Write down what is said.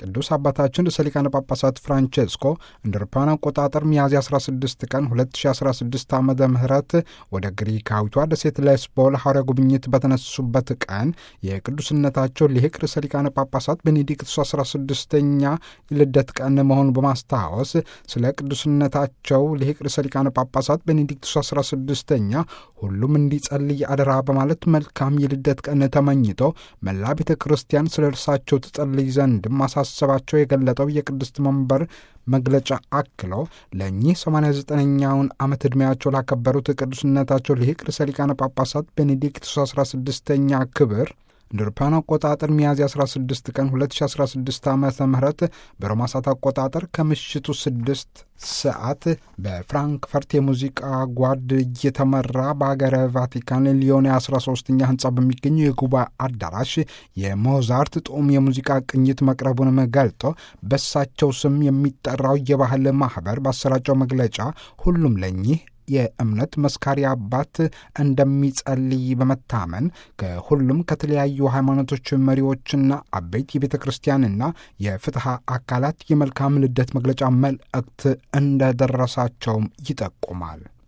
ቅዱስ አባታችን ርዕሰ ሊቃነ ጳጳሳት ፍራንቼስኮ እንደ አውሮፓውያን አቆጣጠር ሚያዝያ 16 ቀን 2016 ዓ ም ወደ ግሪካዊቷ ደሴት ሌስቦ ለሐዋርያ ጉብኝት በተነሱበት ቀን የቅዱስነታቸው ሊቅ ርዕሰ ሊቃነ ጳጳሳት ቤኔዲክቱስ 16ኛ ልደት ቀን መሆኑን በማስታወስ ስለ ቅዱስነታቸው ሊቅ ርዕሰ ሊቃነ ጳጳሳት ቤኔዲክቱስ 16ኛ ሁሉም እንዲጸልይ አደራ በማለት መልካም የልደት ቀን ተመኝቶ መላ ቤተ ክርስቲያን ስለ እርሳቸው ትጸልይ ዘንድ ማሳሰባቸው የገለጠው የቅድስት መንበር መግለጫ አክሎ ለእኚህ 89ኛውን ዓመት ዕድሜያቸው ላከበሩት ቅዱስነታቸው ሊቅ ርዕሰ ሊቃነ ጳጳሳት ቤኔዲክቱስ 16ኛ ክብር እንደ አውሮፓውያን አቆጣጠር ሚያዝያ 16 ቀን 2016 ዓ ም በሮማ ሰዓት አቆጣጠር ከምሽቱ 6 ሰዓት በፍራንክፈርት የሙዚቃ ጓድ እየተመራ በሀገረ ቫቲካን ሊዮን 13ኛ ህንፃ በሚገኘው የጉባኤ አዳራሽ የሞዛርት ጡም የሙዚቃ ቅኝት መቅረቡንም ገልጦ በሳቸው ስም የሚጠራው የባህል ማህበር ባሰራጨው መግለጫ ሁሉም ለኚህ የእምነት መስካሪ አባት እንደሚጸልይ በመታመን ከሁሉም ከተለያዩ ሃይማኖቶች መሪዎችና አበይት የቤተ ክርስቲያንና የፍትሐ አካላት የመልካም ልደት መግለጫ መልእክት እንደደረሳቸውም ይጠቁማል።